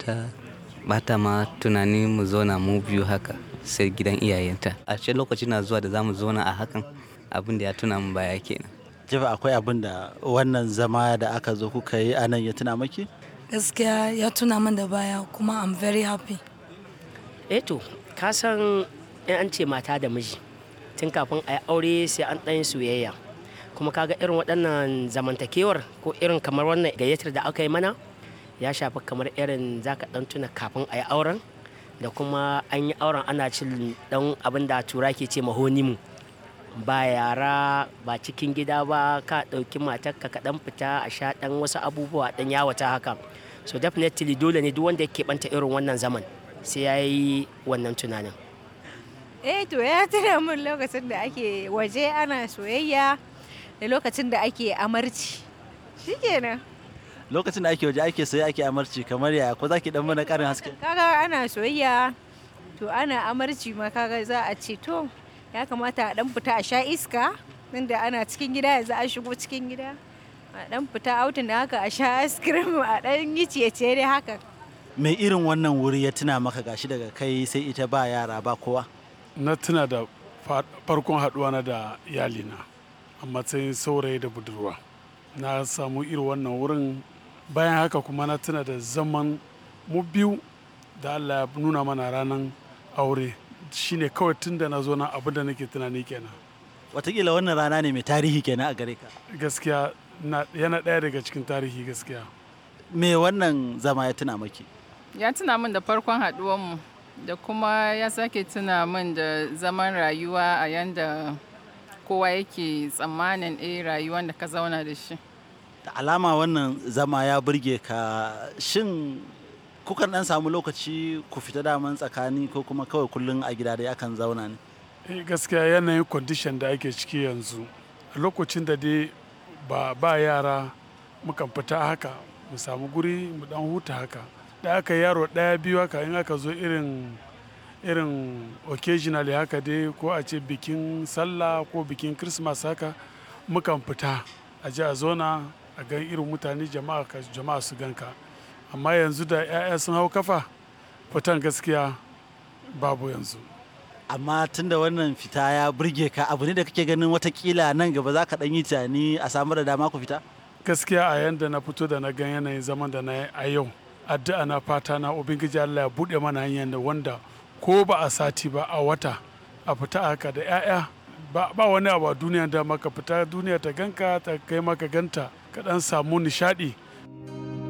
ta bata ma tunani mu zauna mu biyu haka sai gidan iyayenta a ce lokaci na zuwa da za mu zauna a hakan abin da ya tuna mu baya kenan Jifa akwai abin da wannan zama da aka zo kuka yi anan ya tuna maki? gaskiya ya tuna min da baya kuma i'm very happy eh to ka san in an ce mata da miji tun kafin a yi aure sai an ɗan soyayya kuma kaga irin waɗannan zamantakewar ko irin kamar wannan gayyatar da aka yi mana ya shafi kamar irin zaka ɗan tuna kafin a yi auren da kuma an yi auren ana cin ɗan abin da tura ke ce mahonimu ba yara ba cikin gida ba ka ɗauki matarka ka ɗan fita a sha ɗan wasu abubuwa ɗan yawata haka so definitely dole ne duk wanda ya keɓanta irin wannan zaman sai ya yi wannan tunanin eh to ya tuna min lokacin da ake waje ana soyayya da lokacin da ake amarci shikenan Lokacin da ake waje ake sai ake amarci kamar ya ko za ki dan mana karin haske? kaga ana soyayya to ana amarci ma kaga za a ce to ya kamata a dan fita a sha iska inda ana cikin gida yanzu an shigo cikin gida a dan fita autin da haka a sha ice cream a dan yi ciye-ciye dai haka Me irin wannan wuri ya tuna maka gashi daga kai sai ita ba yara ba kowa? na tuna da fa- farkon haɗuwa na da iyalina a matsayin saurayi da budurwa na samu irin wannan wurin bayan haka kuma na tuna da zaman mu biyu da allah ya nuna mana ranar aure shine kawai tun da na zo nan abin da nake tunani kenan Wataƙila wannan rana ne mai tarihi kenan a gare ka. gaskiya na- yana ɗaya daga cikin tarihi gaskiya Me wannan zama ya tuna maki? ya tuna min da farkon haɗuwanmu da kuma ya sake tuna min da zaman rayuwa a yanda kowa yake tsammanin eh rayuwan da ka zauna da shi Da alama wannan zama ya burge ka shin kukan dan samu lokaci ku fita daman tsakani ko kuma kawai kullum a gida dai akan zauna ne? Eh, gaskiya yanayin condition da ake ciki yanzu a lokacin da dai ba, ba yara mukan fita haka mu samu guri mu dan huta haka da aka yaro ɗaya biyu haka in aka zo irin irin occasionally haka dai ko a ce bikin sallah ko bikin christmas haka mukan fita a ji a zona a gan irin mutane jama'a ka jama'a su ganka amma yanzu da 'ya'ya sun hau kafa fitan gaskiya babu yanzu Amma tun da wannan fita ya burge ka abu ne da kake ganin watakila nan gaba za ka dan yi tunani a samu da dama ku fita? gaskiya a yanda na fito da na gan yanayin zaman da na yi a yau addu'a na fata na ubangiji Allah ya buɗe mana hanyar da wanda ko ba a sati ba a wata a fita haka da 'ya'ya ba, ba wani abu a duniya da maka fita duniya ta ganka ta kai maka ganta ka dan samu nishaɗi